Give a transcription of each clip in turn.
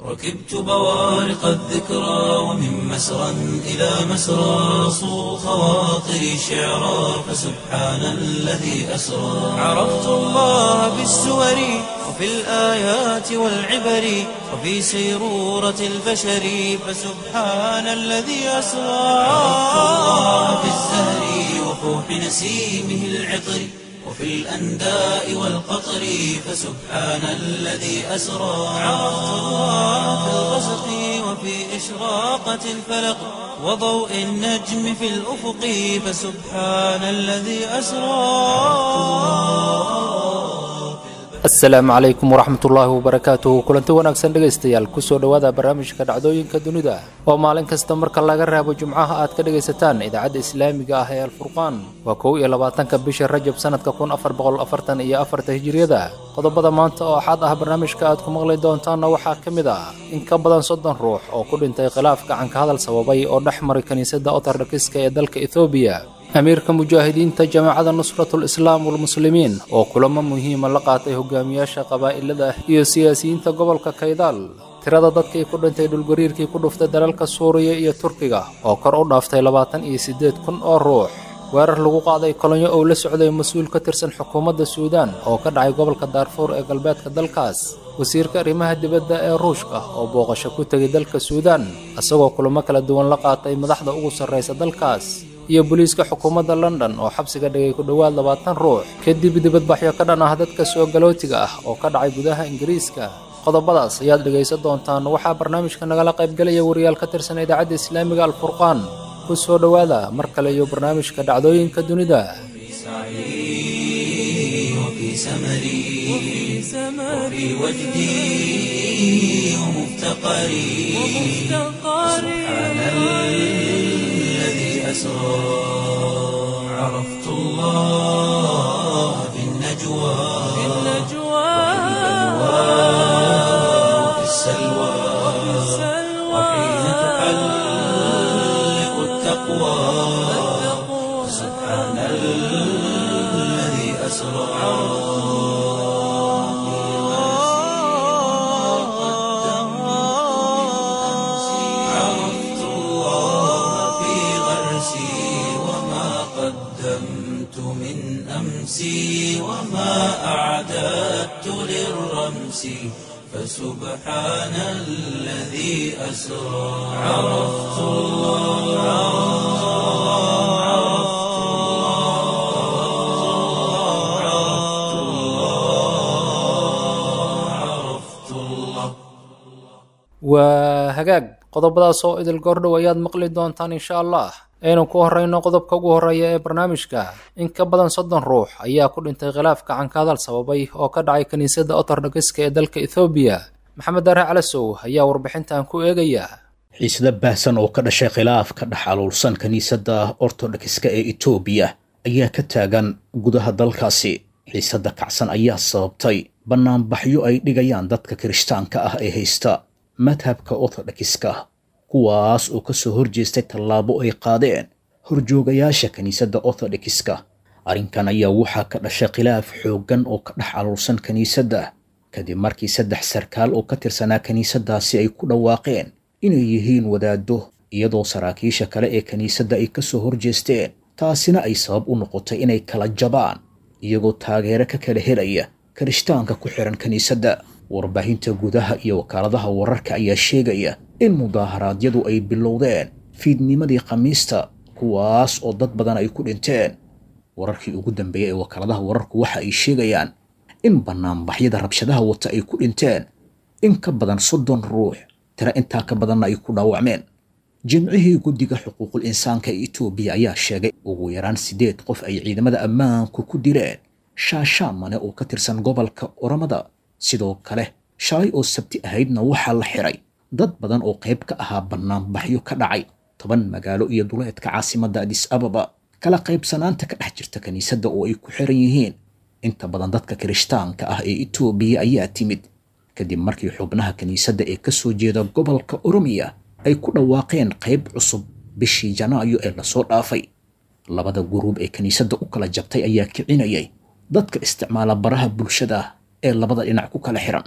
ركبت بوارق الذكرى ومن مسرى إلى مسرى صو خواطري شعرا فسبحان الذي أسرى عرفت الله بالسور وفي الآيات والعبر وفي سيرورة البشر فسبحان الذي أسرى عرفت الله بالزهر وفوح نسيمه العطر وفي الأنداء والقطر فسبحان الذي أسرى عرفت الله في الغسق وفي إشراقة الفلق وضوء النجم في الأفق فسبحان الذي أسرى asalaamu calaykum waraxmatullaahi wabarakaatuhu kulanti wanaagsan dhegaystayaal kusoo dhowaada barnaamijka dhacdooyinka dunida oo maalin kasta marka laga raabo jumcaha aad ka dhegaysataan idaacadda islaamiga ah ee alfurqaan waa kow iyo labaatanka bisha rajab sanadka kun afar boqol afartan iyo afarta hijiriyada qodobada maanta oo axad ah barnaamijka aad ku maqli doontaanna waxaa ka mid ah in ka badan soddon ruux oo ku dhintay khilaaf gacanka hadal sababay oo dhex maray kiniisadda otardakiska ee dalka ethoobiya amiirka mujaahidiinta jamaacada nusratul islaam walmuslimiin oo kulamo muhiima la qaatay hogaamiyaasha qabaa'ilada iyo siyaasiyiinta gobolka kaydaal tirada dadkii ku dhintay dhulgariirkii ku dhuftay dalalka suuriya iyo turkiga oo kor u dhaaftay labaatan iyo siddeed kun oo ruux weerar lagu qaaday kolonyo oo la socday mas-uul ka tirsan xukuumadda suudaan oo ka dhacay gobolka daarfuur ee galbeedka dalkaas wasiirka arrimaha dibadda ee ruushka oo booqasho ku tegay dalka suudaan isagoo kulamo kala duwan la qaatay madaxda ugu sarraysa dalkaas iyo booliiska xukuumadda london oo xabsiga dhigay ku dhowaad labaatan ruux kadib dibadbaxyo ka dhan ah dadka soo galootiga ah oo ka dhacay gudaha ingiriiska qodobadaas ayaad dhegaysan doontaan waxaa barnaamijka nagala qaybgelaya wariyaal ka tirsan idaacadda islaamiga alfurqaan ku soo dhowaada mar kale iyo barnaamijka dhacdooyinka dunida وفي سمري وفي وجدي ومفتقري سبحان الذي أسرى عرفت الله في النجوى وفي السلوى وحين تحلق التقوى سبحان الذي أسرى عرفت الله في غرسي وما قدمت من أمسي وما أعددت للرمس فسبحان الذي أسرى عرفت الله عرفت الله عرفت الله عرفت الله waa hagaag qodobadaas oo idil goordhow ayaad maqli doontaan insha allah aynu ku horrayno qodobka ugu horreeya ee barnaamijka in ka badan soddon ruux ayaa ku dhintay khilaaf gacanka hadal sababay oo ka dhacay kiniisadda otordokiska ee dalka ethoobiya maxamed daare calasow ayaa warbixintan ku eegaya xiisada baahsan oo ka dhashay khilaaf ka dhex aluulsan kiniisadda ortodokska ee etoobiya ayaa ka taagan gudaha dalkaasi xiisadda kacsan ayaa sababtay bannaanbaxyo ay dhigayaan dadka kirishtaanka ah ee haysta madhabka ortodokska kuwaas oo ka soo horjeestay tallaabo ay qaadeen horjoogayaasha kiniisadda ortodokska arrinkan ayaa waxaa ka dhashay khilaaf xooggan oo ka dhex aluulsan kiniisadda kadib markii saddex sarkaal oo ka tirsanaa kiniisaddaasi ay ku dhawaaqeen inay yihiin wadaaddo iyadoo saraakiisha kale ee kiniisadda ay ka soo horjeesteen taasina ay sabab u noqotay inay kala jabaan iyagoo taageero ka kala helaya kirishtaanka ku xihan kiniisadda warbaahinta gudaha iyo wakaaladaha wararka ayaa sheegaya in mudaaharaadyadu ay bilowdeen fiidnimadii khamiista kuwaas oo dad badan ay ku dhinteen wararkii ugu dambeeyey ee wakaaladaha wararku waxa ay sheegayaan in bannaanbaxyada rabshadaha wata ay ku dhinteen in ka badan soddon ruux tira intaa ka badanna ay ku dhaawacmeen jimcihii guddiga xuquuqul insaanka ee etoobiya ayaa sheegay ugu yaraan siddeed qof ay ciidamada ammaanku ku dileen shaashaamane oo ka tirsan gobolka oramada sidoo kale shalay oo sabti ahaydna waxaa la xiray dad badan oo qayb ka ahaa bannaanbaxyo ka dhacay toban magaalo iyo duleedka caasimadda adis ababa kala qaybsanaanta ka dhex jirta kiniisadda oo ay ku xiran yihiin inta badan dadka kirishtaanka ah ee etoobiya ayaa timid kadib markii xubnaha kiniisadda ee ka soo jeeda gobolka oromiya ay ku dhawaaqeen qayb cusub bishii janaayo ee lasoo dhaafay labada guruub ee kiniisadda u kala jabtay ayaa kicinayay dadka isticmaala baraha bulshada ee labada dhinac ku kala xiran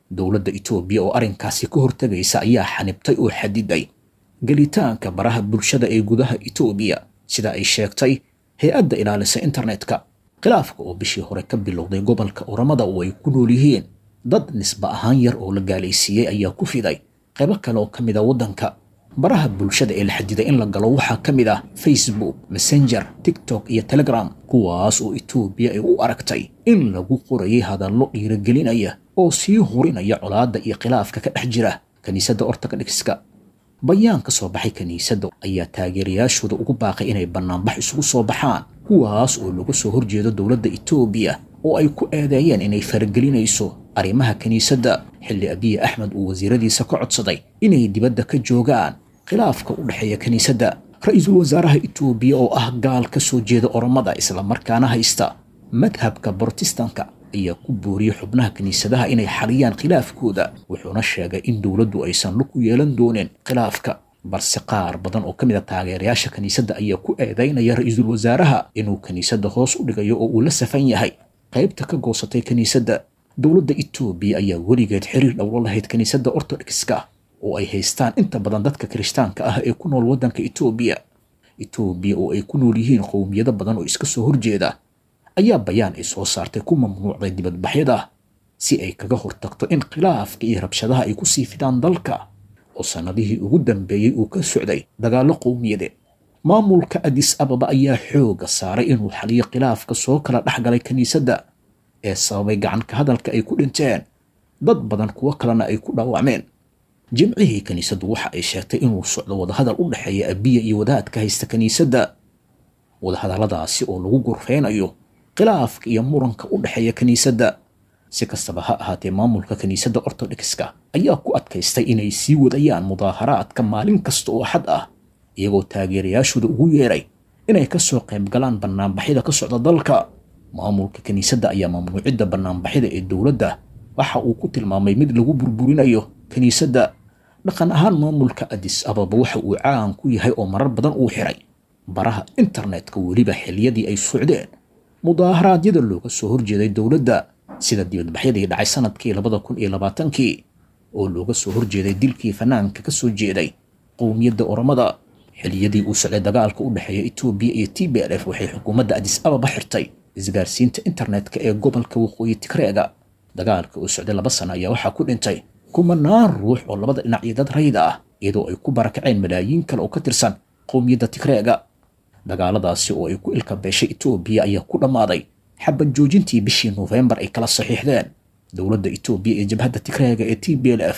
dowladda itoobiya oo arrinkaasi ka hortegaysa ayaa xanibtay oo xadiday gelitaanka baraha bulshada ee gudaha itoobiya sida ay sheegtay hay-adda ilaalisa internetka khilaafka oo bishii hore ka bilowday gobolka oramada oo ay ku nool yihiin dad nisba ahaan yar oo la gaalaysiiyey ayaa ku fiday qaybo kale oo ka mid a waddanka baraha bulshada ee la xadiday in la galo waxaa ka mid ah facebook messenger tiktok iyo telegram kuwaas oo itoobiya ay u aragtay in lagu qorayay hadallo dhiiragelinaya oo sii hurinaya colaadda iyo khilaafka ka dhex jira kiniisadda ortodokska bayaan ka soo baxay kiniisadda ayaa taageerayaashooda ugu baaqay inay bannaanbax isugu soo baxaan kuwaas oo laga soo horjeedo dowladda itoobiya oo ay ku eedeeyeen inay faragelinayso arrimaha kiniisadda xilli abiye axmed uu wasiiradiisa ka codsaday inay dibadda ka joogaan khilaafka u dhexeeya kiniisadda ra-iisul wasaaraha itoobiya oo ah gaal ka soo jeeda oromada islamarkaana haysta madhabka brotestanka ayaa ku booriyey xubnaha kiniisadaha inay xaliyaan khilaafkooda wuxuuna sheegay in dowladdu aysan lug ku yeelan doonin khilaafka balse qaar badan oo ka mid a taageerayaasha kiniisadda ayaa ku eedaynaya ra-iisul wasaaraha inuu kiniisadda hoos u dhigayo oo uu la safan yahay qaybta ka goosatay kiniisadda dowladda itoobiya ayaa weligeed xiriir dhowlo lahayd kiniisadda ortodokska oo ay haystaan inta badan dadka kirishtaanka ah ee ku nool waddanka itoobiya itoobiya oo ay ku nool yihiin qowmiyado badan oo iska soo horjeeda ayaa bayaan ay soo saartay ku mamnuucday dibadbaxyada si ay kaga hortagto in khilaafka iyo rabshadaha ay ku sii fidaan dalka oo sannadihii ugu dambeeyey uu ka socday dagaallo qowmiyadeed maamulka adis ababa ayaa xooga saaray inuu xaliyo khilaafka soo kala dhex galay kiniisadda ee sababay gacanka hadalka ay ku dhinteen dad badan kuwo kalena ay ku dhaawacmeen jimcihii kiniisaddu waxa ay sheegtay inuu socdo wadahadal u dhexeeya abiya iyo wadaadka haysta kiniisadda wadahadalladaasi oo lagu gorfeynayo khilaafka iyo muranka u dhexeeya kiniisadda si kastaba ha ahaatee maamulka kiniisadda ortodokska ayaa ku adkaystay inay sii wadayaan mudaaharaadka maalin kasta oo xad ah iyagoo taageerayaashooda ugu yeeray inay ka soo qayb galaan bannaanbaxyada ka socda dalka maamulka kiniisadda ayaa mamnuucidda bannaanbaxyada ee dowladda waxa uu ku tilmaamay mid lagu burburinayo kiniisadda dhaqan ahaan maamulka adis ababa waxa uu caan ku yahay oo marar badan uu xiray baraha internetka weliba xiliyadii ay socdeen mudaaharaadyada looga soo horjeeday dowladda sida dibadbaxyadii dhacay sanadkii labada kun iyo labaatankii oo looga soo horjeeday dilkii fanaanka ka soo jeeday qowmiyadda oromada xiliyadii uu socday dagaalka u dhexeeya etoobiya iyo t b l f waxay xukuumadda adis ababa xirtay isgaarsiinta internetka ee gobolka waqooyi tigreega dagaalka uu socday laba sano ayaa waxaa ku dhintay kumanaan ruux oo labada dhinac iyo dad rayda ah iyadoo ay ku barakaceen malaayiin kale oo ka tirsan qowmiyadda tigreega dagaaladaasi oo ay ku ilka beeshay etoobiya ayaa ku dhammaaday xabad joojintii bishii noofembar ay kala saxiixdeen dowladda etoobiya ee jabhadda tigreega ee t b l f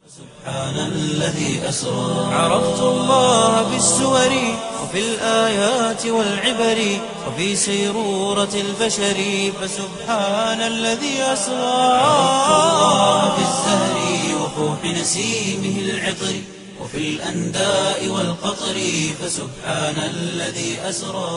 سبحان الذي أسرى عرفت الله بالسور وفي الآيات والعبر وفي سيرورة البشر فسبحان الذي أسرى عرفت الله بالزهر وفوح نسيمه العطر وفي الأنداء والقطر فسبحان الذي أسرى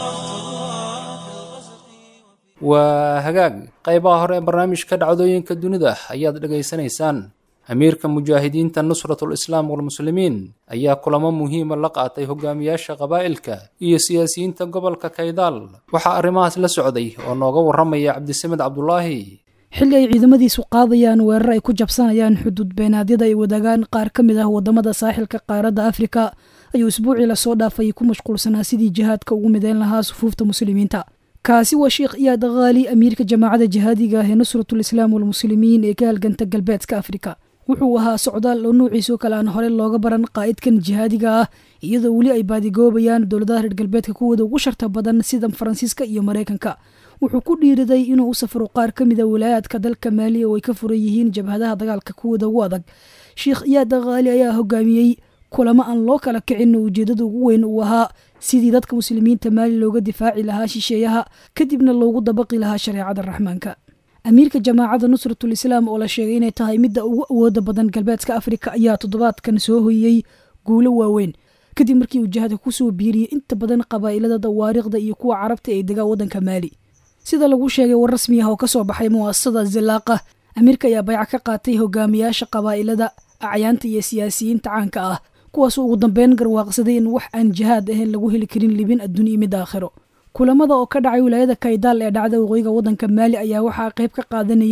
waa hagaag qaybaha hore ee barnaamijka dhacdooyinka dunida ayaad dhegaysanaysaan amiirka mujaahidiinta nusratul islaam walmuslimiin ayaa kulamo muhiima la qaatay hogaamiyaasha qabaa'ilka iyo siyaasiyiinta gobolka kaydaal waxaa arrimahaas la socday oo nooga warramaya cabdisamed cabdulaahi xilli ay ciidamadiisu qaadayaan weerar ay ku jabsanayaan xuduud beenaadyada ay wadaagaan qaar ka mid ah waddamada saaxilka qaaradda afrika ayuu isbuucii lasoo dhaafay ku mashquulsanaa sidii jihaadka ugu midayn lahaa sufuufta muslimiinta kaasi waa sheekh iyaad khaali amiirka jamaacadda jihaadiga ah ee nusratul islaam walmuslimiin ee ka halganta galbeedka afrika wuxuu ahaa socdaal oo nuuciisoo kale aan hore looga baran qaa'idkan jihaadiga ah iyadoo weli ay baadigoobayaan dowladaha reer galbeedka kuwooda ugu sharta badan sida faransiiska iyo maraykanka wuxuu ku dhiiriday inuu u safro qaar ka mida walaayaadka dalka maaliya oo ay ka furan yihiin jabhadaha dagaalka kuwooda ugu adag sheekh iyaad khaali ayaa hogaamiyey kulamo aan loo kala kicin oo ujeedada ugu weyn uu ahaa sidii dadka muslimiinta maali looga difaaci lahaa shisheeyaha kadibna loogu dabaqi lahaa shareecada raxmaanka amiirka jamaacadda nusratul islaam oo la sheegay inay tahay midda ugu awooda badan galbeedka afrika ayaa toddobaadkan soo hoyey guulo waaweyn kadib markii uu jihada kusoo biiriyey inta badan qabaa'ilada dawaariikhda iyo kuwa carabta ee degaa waddanka maali sida lagu sheegay war rasmi ah oo kasoo baxay mu'asasada zilaaqa amiirka ayaa bayca ka qaatay hogaamiyaasha qabaa'ilada acyaanta iyo siyaasiyiinta caanka ah kuwaasoo ugu dambeyn garwaaqsaday in wax aan jihaad ahayn lagu heli karin libin adduun iyo mid aakhiro kulamada oo ka dhacay wilaayada kaydaal ee dhacda waqooyiga waddanka maali ayaa waxaa qayb ka qaadanayey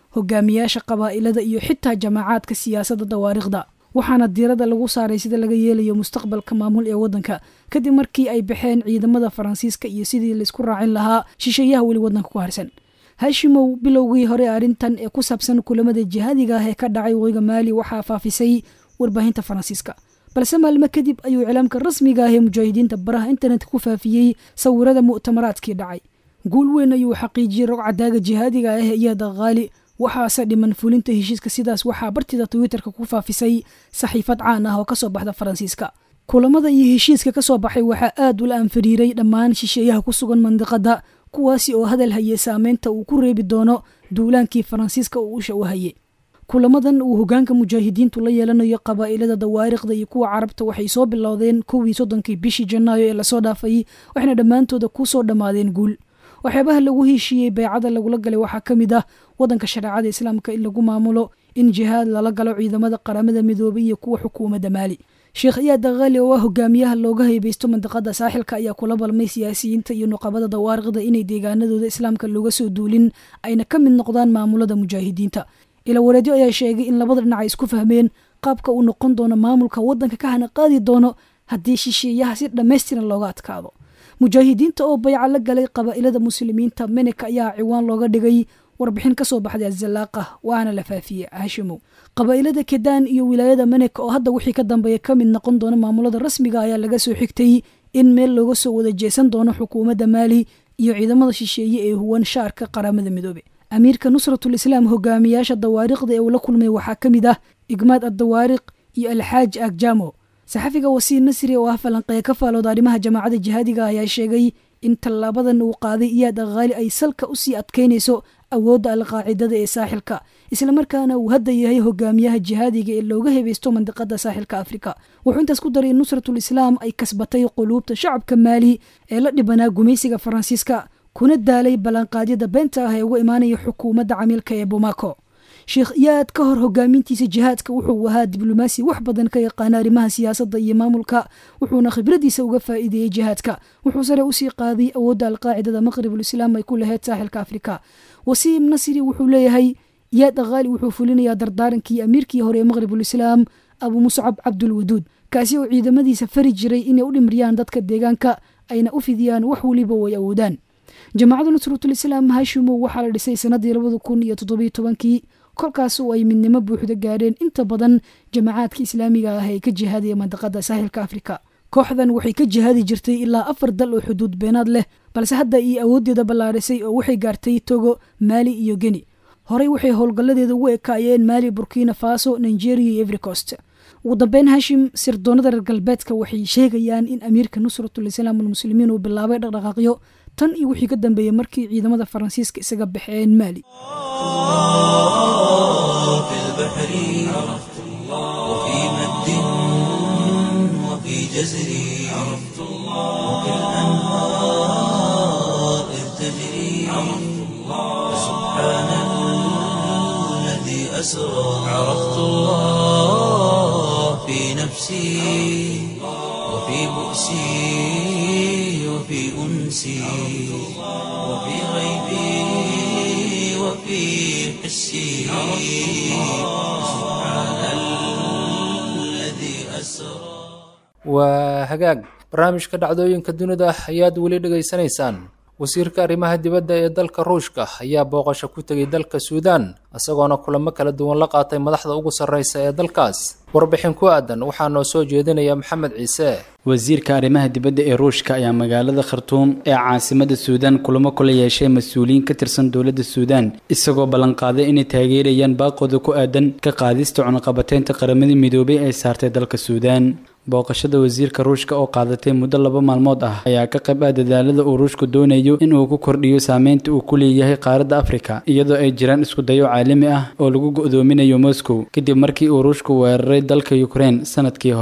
hogaamiyaasha qabaa'ilada iyo xitaa jamaacaadka siyaasadda dawaariikhda waxaana diiradda lagu saaray sida laga yeelayo mustaqbalka maamul ee waddanka kadib markii ay baxeen ciidamada faransiiska iyo sidii laisku raacin lahaa shisheeyaha weli waddanka ku harsan hashimow bilowgii hore arrintan ee ku saabsan kulamada jihaadiga ah ee ka dhacay waqooyiga maali waxaa faafisay warbaahinta faransiiska balse maalmo kadib ayuu iclaamka rasmiga ah ee mujaahidiinta baraha internetka ku faafiyey sawirada mu'tamaraadkii dhacay guul weyn ayuu xaqiijiyey rogcadaaga jihaadiga ah iyo daqaali waxaase dhiman fulinta heshiiska sidaas waxaa bartida twitterka ku faafisay saxiifad caan ah oo kasoo baxda faransiiska kulamada iyo heshiiska kasoo baxay waxaa aad ula anfariiray dhammaan shisheeyaha ku sugan mandiqada kuwaasi oo hadal hayay saameynta uu ku reebi doono duulaankii faransiiska uu usha u hayay kulamadan uu hogaanka mujaahidiintu la yeelanayo qabaa'ilada dawaariikhda iyo kuwa carabta waxay soo bilowdeen kowii soddonkii bishii janaayo ee lasoo dhaafay waxayna dhammaantooda ku soo dhammaadeen guul waxyaabaha lagu heshiiyey baycada lagula galay waxaa ka mid ah waddanka shareecada islaamka in lagu maamulo in jihaad lala galo ciidamada qaramada midoobay iyo kuwa xukuumadda maali sheekh iyaad daqaali oo ah hogaamiyaha looga heybeysto mandiqada saaxilka ayaa kula balmay siyaasiyiinta iyo nuqabada dawaariikhda inay deegaanadooda islaamka looga soo duulin ayna ka mid noqdaan maamulada mujaahidiinta ila wareedyo ayaa sheegay in labada dhinac ay isku fahmeen qaabka uu noqon doono maamulka waddanka ka hana qaadi doono haddii shisheeyaha si dhammaystiran looga adkaado mujaahidiinta oo bayca la galay qabaa'ilada muslimiinta menek ayaa ciwaan looga dhigay warbixin ka soo baxday azalaaqa waana la faafiyey hashimow qabaa'ilada kedaan iyo wilaayada menek oo hadda wixii ka dambeeya ka mid noqon doona maamulada rasmiga ayaa laga soo xigtay in meel looga soo wada jeesan doono xukuumadda maali iyo ciidamada shisheeye ee huwan shaarka qaramada midoobe amiirka nusratul islaam hogaamiyaasha dawaariikhda ee uu la kulmay waxaa ka mid ah igmaad addawaariq iyo alxaaj agjamo saxafiga wasiir nasri oo ah falanqeeya ka faalooda arrimaha jamaacadda jihaadiga ayaa sheegay in tallaabadan uu qaaday iyaad akhaali ay salka usii adkaynayso awoodda alqaacidada ee saaxilka islamarkaana uu hadda yahay hogaamiyaha jihaadiga ee looga hebaysto mandiqada saaxilka afrika wuxuu intaas ku daray in nusratul islaam ay kasbatay quluubta shacabka maali ee la dhibanaa gumaysiga faransiiska kuna daalay ballanqaadyada beenta ah ee uga imaanaya xukuumadda camiilka ee bomaco sheekh iyaad ka hor hogaamintiisa jihaadka wuxuu ahaa diblomaasi wax badan ka yaqaana arrimaha siyaasadda iyo maamulka wuxuuna khibradiisa uga faa'iideeyey jihaadka wuxuu sare usii qaaday awoodda alqaacidada maqribul islaam ay ku lahayd saaxilka afrika wasiim nasri wuxuu leeyahay iyaad akhaali wuxuu fulinayaa dardaarankii amiirkii hore ee maqribul islaam abu muscab cabdulwaduud kaasi oo ciidamadiisa fari jiray inay u dhimriyaan dadka deegaanka ayna u fidiyaan wax weliba way awoodaan jamaacadda nusratul islaam hashimow waxaa la dhisay sanadii labada kun iyo toddobiyo tobankii kolkaas oo ay midnimo buuxda gaadheen inta badan jamacaadka islaamiga ah ee ka jihaadaya mandiqada saaxilka afrika kooxdan waxay ka jihaadi jirtay ilaa afar dal oo xuduud beenaad leh balse hadda iyo awooddeeda ballaarisay oo waxay gaartay togo maali iyo geni horey waxay howlgalladeeda ugu ekaayeen maali burkina faso nigeria iyo evercost ugu dambeyn hashim sirdoonada reer galbeedka waxay sheegayaan in amiirka nusratul islaam almuslimiin uu bilaabay dhaqdhaqaaqyo tan iyo wixii ka dambeeyey markii ciidamada faransiiska isaga baxeen maali في البحر عرفت الله وفي مد وفي جزر عرفت الله وفي الأنهار إذ تجري عرفت الله سبحان الذي أسرى عرفت الله في نفسي وفي بؤسي وفي أنسي وفي غيبي وفي حسي سبحان الذي أسرى waa hagaag barnaamijka dhacdooyinka dunida ayaad weli dhegaysanaysaan wasiirka arrimaha dibadda ee dalka ruushka ayaa booqasho ku tegay dalka suudaan isagoona kulamo kala duwan la qaatay madaxda ugu sarreysa ee dalkaas warbixin ku aadan waxaa noo soo jeedinaya maxamed ciise wasiirka arrimaha dibadda ee ruushka ayaa magaalada khartuum ee caasimada suudaan kulamo kula yeeshay mas-uuliyiin ka tirsan dowladda suudaan isagoo ballanqaaday inay taageerayaan baaqooda ku aadan ka qaadista cunaqabateynta qaramada midoobay ay saartay dalka suudaan booqashada wasiirka ruushka oo qaadatay muddo laba maalmood ah ayaa ka qayb ah dadaalada uu ruushku doonayo in uu ku kordhiyo saameynta uu ku leeyahay qaaradda afrika iyadoo ay jiraan iskudayo caalami ah oo lagu go'doominayo moscow kadib markii uu ruushku weeraray dalka ukraine sanadkii hore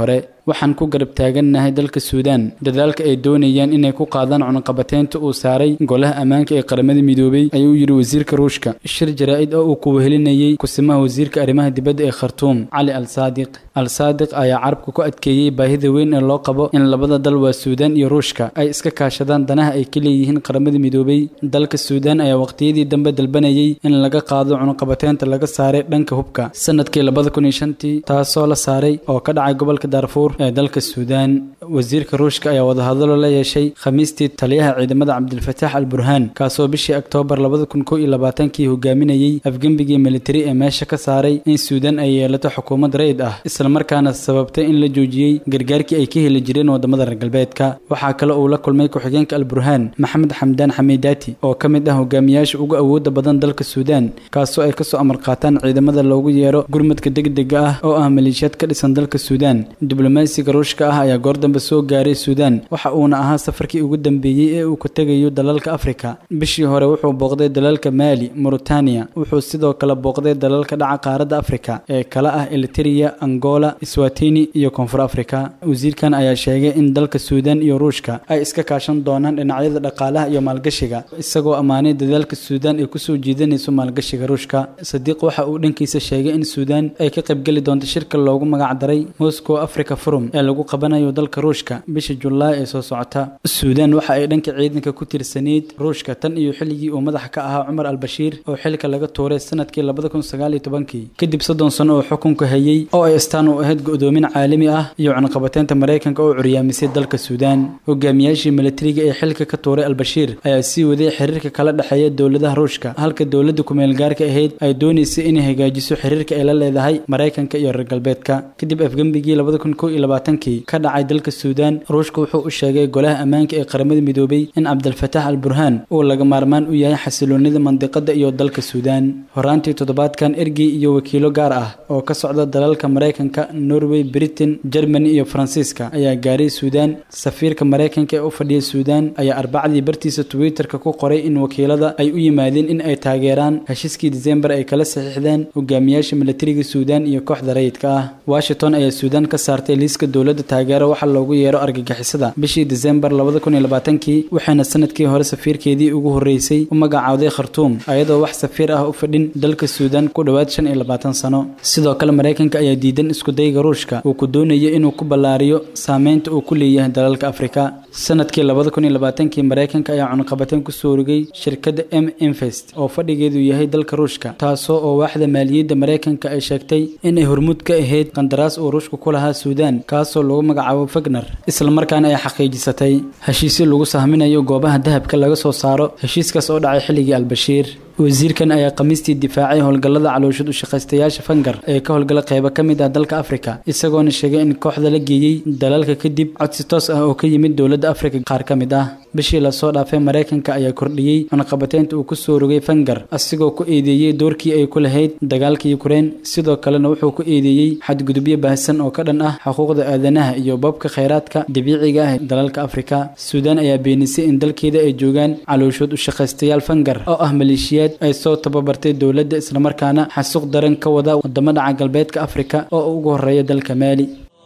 waxaan ku garab taagannahay dalka suudaan dadaalka ay doonayaan inay ku qaadaan cunaqabateynta uu saaray golaha ammaanka ee qaramada midoobay ayuu yidhi wasiirka ruushka shir jaraa'id oo uu ku wehelinayey kusimaha wasiirka arrimaha dibadda ee khartuum cali al saadiq al saadiq ayaa carabka ku adkeeyey baahida weyn ee loo qabo in labada dal waa suudaan iyo ruushka ay iska kaashadaan danaha ay ka leeyihiin qaramada midoobay dalka suudaan ayaa waqtiyadii dambe dalbanayay in laga qaado cunuqabateynta laga saaray dhanka hubka sanadkii labada kun iyo shantii taasoo la saaray oo ka dhacay gobolka daarfuur ee dalka suudaan wasiirka ruushka ayaa wadahadalo la yeeshay khamiistii taliyaha ciidamada cabdilfataax al burhaan kaasoo bishii oktoobar labada kun kow iyo labaatankii hogaaminayey afgembigii militari ee meesha ka saaray in suudaan ay yeelato xukuumad rayid ah islamarkaana sababtay in la joojiyey gargaarkii ay ka heli jireen wadamada reer galbeedka waxaa kale uu la kulmay ku-xigeenka al burhaan maxamed xamdaan xamiidaati oo ka mid ah hogaamiyaasha ugu awooda badan dalka suudaan kaasoo ay kasoo amar qaataan ciidamada loogu yeero gurmadka degdega ah oo ah maleeshiyaad ka dhisan dalka suudaan diblomaasiga ruushka ah ayaa goor dambe soo gaaray suudaan waxa uuna ahaa safarkii ugu dambeeyey ee uu ka tegayo dalalka afrika bishii hore wuxuu booqday dalalka maali mauritania wuxuu sidoo kale booqday dalalka dhaca qaaradda afrika ee kala ah eliteria angola swatini iyo koonfur afrika wasiirkan ayaa sheegay in dalka suudaan iyo ruushka ay iska kaashan doonaan dhinacyada dhaqaalaha iyo maalgashiga isagoo ammaanay dadaalka suudaan ay kusoo jiidanayso maalgashiga ruushka sadiiq waxa uu dhankiisa sheegay in suudaan ay ka qaybgeli doonto shirka loogu magacdaray moscow africa forum ee lagu qabanayo dalka ruushka bisha julaay ee soo socota suudaan waxa ay dhanka ciidanka ku tirsanayd ruushka tan iyo xilligii uu madaxa ka ahaa cumar al-bashiir oo xilka laga tuuray sanadkii labada kun sagaal iyo tobankii kadib soddon sano oo xukunka hayay oo ay astaan u ahayd go-doomin caalami ah iyo cunaqabateynta maraykanka oo curyaamisay dalka suudaan hogaamiyaashii militariga ee xilka ka tuuray al-bashiir ayaa sii waday xiriirka kala dhexeeya dowladaha ruushka halka dowladda ku-meelgaarka ahayd ay doonaysay inay hagaajiso xiriirka ay la leedahay maraykanka iyo reer galbeedka kadib afgembigii labada kun kow iyo labaatankii ka dhacay dalka suudaan ruushka wuxuu u sheegay golaha ammaanka ee qaramada midoobay in cabdilfataax al burhaan uu laga maarmaan u yahay xasiloonida mandiqada iyo dalka suudaan horaantii toddobaadkan ergey iyo wakiilo gaar ah oo ka socda dalalka maraykanka norway britain germany iyo faransiiska ayaa gaaray suudaan safiirka maraykanka ee u fadhiya suudaan ayaa arbacdii bartiisa twitterka ku qoray in wakiilada ay u yimaadeen in ay taageeraan heshiiskii disembar ay kala saxiixdeen hogaamiyaasha militariga suudaan iyo kooxda rayidka ah washington ayaa suudaan ka saartay liiska dowladda taageero waxa loogu yeero argagixisada bishii disembar labada kun iyo labaatankii waxayna sanadkii hore safiirkeedii ugu horreysay u magacaawday khartuum ayadoo wax safiir ah u fadhin dalka suudaan ku dhowaad shan iyo labaatan sano sidoo kale maraykanka ayaa diidan iskudayga ruushka uu ku doonayo inuu ku ballaariyo saameynta uu ku leeyahay dalalka afrika sanadkii labada kun iyo labaatankii maraykanka ayaa cunaqabateyn kusoo rogay shirkadda m invest oo fadhigeedu yahay dalka ruushka taasoo oo waaxda maaliyadda maraykanka ay sheegtay inay hormuud ka ahayd qandaraas uu ruushka ku lahaa suudaan kaasoo lagu magacaabo fagner islamarkaana ay xaqiijisatay heshiisyo lagu sahminayo goobaha dahabka laga soo saaro heshiiskaas oo dhacay xilligii albashiir wasiirkan ayaa khamiistii difaacay howlgallada calooshad u shaqaystayaasha fangar ee ka howlgala qeybo ka mid ah dalka afrika isagoona sheegay in kooxda la geeyey dalalka kadib codsi toos ah oo ka yimid dowladda afrika qaar ka mid ah bishii lasoo dhaafay maraykanka ayaa kordhiyey cunaqabateynta uu kusoo rogay fangar asigoo ku eedeeyey doorkii ay ku lahayd dagaalka yukrain sidoo kalena wuxuu ku eedeeyey xadgudubyo baahsan oo ka dhan ah xuquuqda aadanaha iyo boobka khayraadka dabiiciga ah ee dalalka afrika suudaan ayaa beenisay in dalkeeda ay joogaan calooshood u shaqaystayaal fangar oo ah maleeshiyaad ay soo tababartay dowladda islamarkaana xasuuq daran ka wada wadamo dhaca galbeedka afrika oo ugu horeeya dalka maali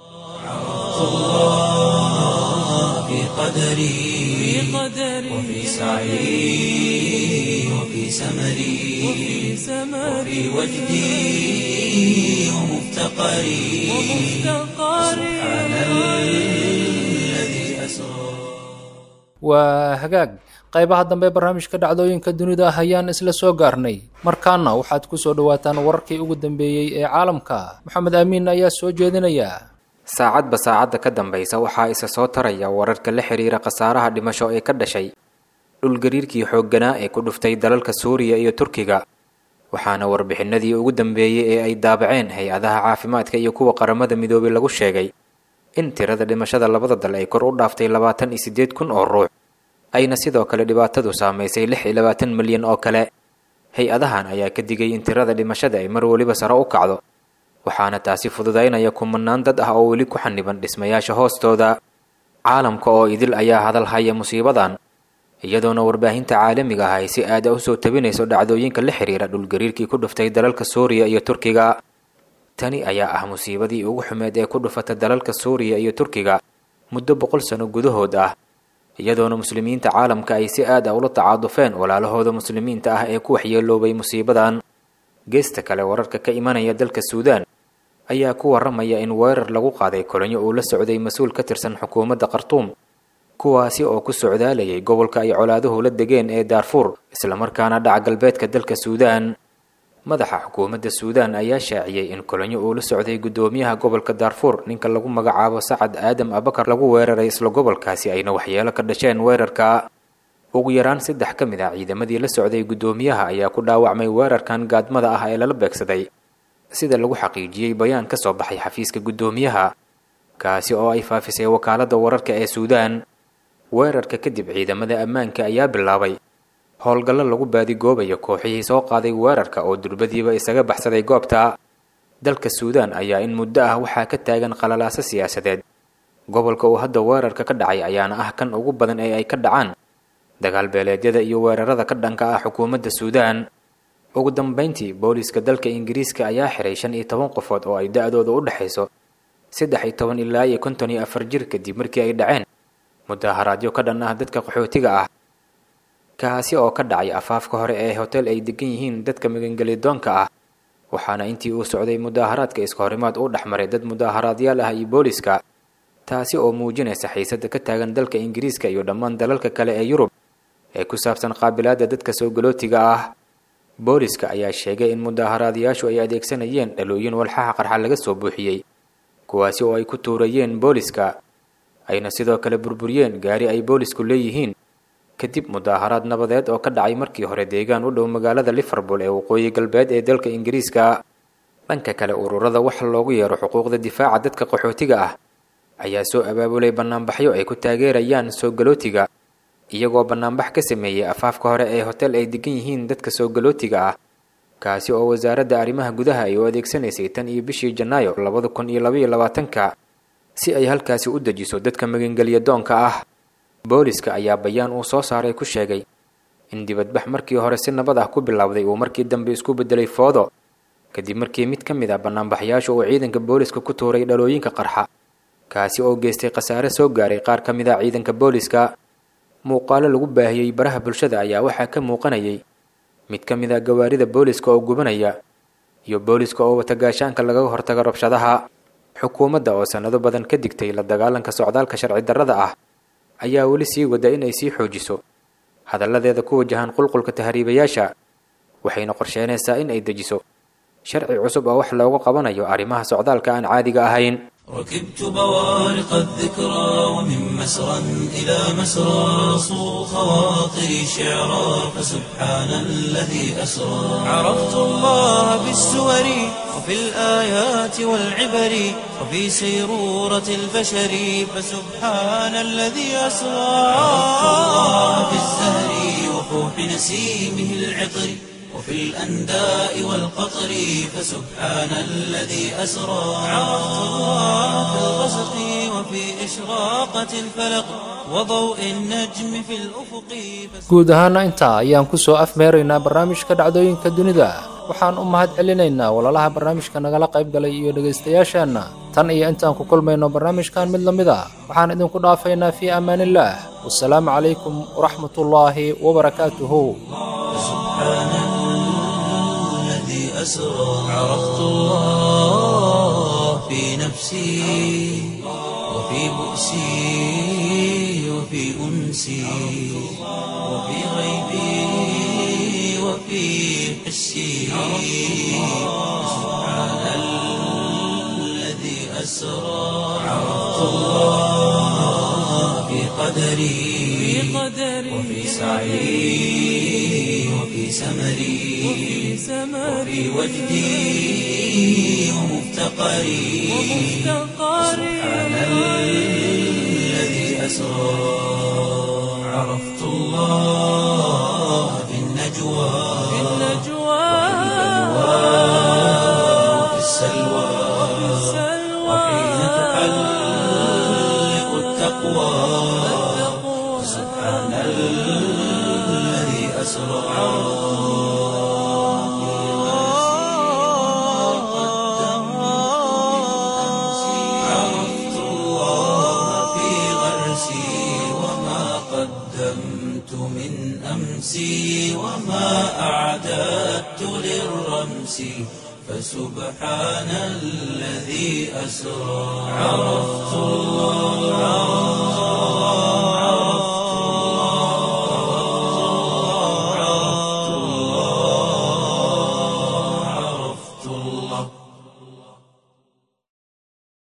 في قدري وفي سعي وفي سمري وفي وجدي ومفتقري سبحان الذي أسرى waa hagaag qaybaha dambe barnaamijka dhacdooyinka dunida ah ayaan isla soo gaarnay markaana waxaad ku soo dhowaataan wararkii ugu dambeeyey ee caalamka maxamed aamiin ayaa soo jeedinaya saacadba saacadda ka dambaysa waxaa isa soo taraya wararka la xiriira khasaaraha dhimasho ee ka dhashay dhulgariirkii xoogganaa ee ku dhuftay dalalka suuriya iyo turkiga waxaana warbixinadii ugu dambeeyey ee ay daabaceen hay-adaha caafimaadka iyo kuwa qaramada midoobay lagu sheegay in tirada dhimashada labada dal ay kor u dhaaftay labaatan iyo siddeed kun oo ruux ayna sidoo kale dhibaatadu saamaysay lix iyo labaatan milyan oo kale hay-adahan ayaa ka digay in tirada dhimashada ay mar weliba sare u kacdo waxaana taasi fududaynaya kumanaan dad ah oo weli ku xaniban dhismayaasha hoostooda caalamka oo idil ayaa hadal haya musiibadan iyadoona warbaahinta caalamiga ah ay si aada u soo tabinayso dhacdooyinka la xiriira dhulgariirkii ku dhuftay dalalka suuriya iyo turkiga tani ayaa ah musiibadii ugu xumeed ee ku dhufata dalalka suuriya iyo turkiga muddo boqol sano gudahood ah iyadoona muslimiinta caalamka ay si aad ah ula tacaadufeen walaalahooda muslimiinta ah ee ku waxyeeloobay musiibadan geesta kale wararka ka imanaya dalka suudaan ayaa ku waramaya in weerar lagu qaaday kolonyo uu la socday mas-uul ka tirsan xukuumadda khartuum kuwaasi oo ku socdaalayay gobolka ay colaaduhu la degeen ee daarfuur islamarkaana dhaca galbeedka dalka suudaan madaxa xukuumadda suudaan ayaa shaaciyey in kolonyo uu la socday guddoomiyaha gobolka daarfuur ninka lagu magacaabo sacad aadam abakar lagu weeraray isla gobolkaasi ayna waxyeelo ka dhasheen weerarka ugu yaraan saddex ka mid ah ciidamadii la socday guddoomiyaha ayaa ku dhaawacmay weerarkan gaadmada ah ee lala beegsaday sida lagu xaqiijiyey bayaan ka soo baxay xafiiska guddoomiyaha kaasi oo ay faafisay wakaaladda wararka ee suudaan weerarka kadib ciidamada ammaanka ayaa bilaabay howlgallo lagu baadigoobayo kooxihii soo qaaday weerarka oo durbadiiba isaga baxsaday goobta dalka suudaan ayaa in muddo ah waxaa ka taagan qalalaaso siyaasadeed gobolka uu hadda weerarka ka dhacay ayaana ah kan ugu badan ee ay ka dhacaan dagaal beeleedyada iyo weerarada ka dhanka ah xukuumadda suudaan ugu dambayntii booliiska dalka ingiriiska ayaa xiray shan iyo toban qofood oo ay da-dooda u dhexayso saddex iyo toban ilaa iyo konton iyo afar jir kadib markii ay dhaceen mudaaharaadyo ka dhan ah dadka qaxootiga ah kaasi oo ka dhacay afaafka hore ee hotel ay degan yihiin dadka magangelidoonka ah waxaana intii uu socday mudaaharaadka iska horimaad u dhexmaray dad mudaaharaadyaal ah iyo booliiska taasi oo muujinaysa xiisadda ka taagan dalka ingiriiska iyo dhammaan dalalka kale ee yurub ee ku saabsan qaabilaadda dadka soo galootiga ah booliska ayaa sheegay in mudaaharaadayaashu ay adeegsanayeen dhalooyin walxaha qarxa laga soo buuxiyey kuwaasi oo ay ku tuurayeen booliska ayna sidoo kale burburiyeen gaari ay boolisku leeyihiin kadib mudaaharaad nabadeed oo ka dhacay markii hore deegaan u dhow magaalada liverpool ee waqooyi galbeed ee dalka ingiriiska dhanka kale ururada waxa loogu yeero xuquuqda difaaca dadka qaxootiga ah ayaa soo abaabulay bannaanbaxyo ay ku taageerayaan soo galootiga iyagoo bannaanbax ka sameeyey afaafka hore ee hotel ay degan yihiin dadka soo galootiga ah kaasi oo wasaaradda arrimaha gudaha ay u adeegsanaysay tan iyo bishii janaayo labada kun iyo labaiyo labaatanka si ay halkaasi u dejiso dadka magangelya doonka ah booliska ayaa bayaan uu soo saaray ku sheegay in dibadbax markii hore si nabad ah ku bilowday uu markii dambe isku beddelay foodo kadib markii mid ka mid ah bannaanbaxyaashu uu ciidanka booliska ku tuuray dhalooyinka qarxa kaasi oo geystay khasaare soo gaaray qaar ka mid ah ciidanka booliska muuqaalo lagu baahiyey baraha bulshada ayaa waxaa ka muuqanayay mid ka mid ah gawaarida booliska oo gubanaya iyo booliska oo wata gaashaanka lagaga hortago rabshadaha xukuumadda oo sannado badan ka digtay la dagaalanka socdaalka sharci darrada ah ayaa weli sii wada inay sii xoojiso hadalladeeda ku wajahan qulqulka tahriibayaasha waxayna qorsheynaysaa in ay dejiso sharci cusub oo wax looga qabanayo arrimaha socdaalka aan caadiga ahayn ركبت بوارق الذكرى ومن مسرى إلى مسرى صو خواطري شعرا فسبحان الذي أسرى عرفت الله بالسور وفي الآيات والعبر وفي سيرورة البشر فسبحان الذي أسرى عرفت الله بالزهر وفوح نسيمه العطر وفي الأنداء والقطر فسبحان الذي أسرى عرفت الله في الغسق وفي إشراقة الفلق وضوء النجم في الأفق guud ahaana intaa ayaan ku soo afmeeraynaa barnaamijka dhacdooyinka dunida waxaan u mahad celinaynaa walalaha barnaamijka nagala qayb galay iyo dhegaystayaasheenna tan iyo intaan ku kulmayno barnaamijkan mid la mid a waxaan idinku dhaafaynaa fii amaanillaah wasalaamu calaykum waraxmatullaahi wabarakaatuhu الذي أسرى عرفت الله في نفسي وفي بؤسي وفي أنسي وفي غيبي وفي حسي سبحان الذي أسرى عرفت الله في قدري وفي سعي وفي سمري وفي وجدي ومفتقري سبحان الذي أسرى عرفت الله في النجوى وفي السلوى وحين تحلق التقوى سبحان الذي أسرى أمسي وما أعددت للرمس فسبحان الذي أسرى عرفت الله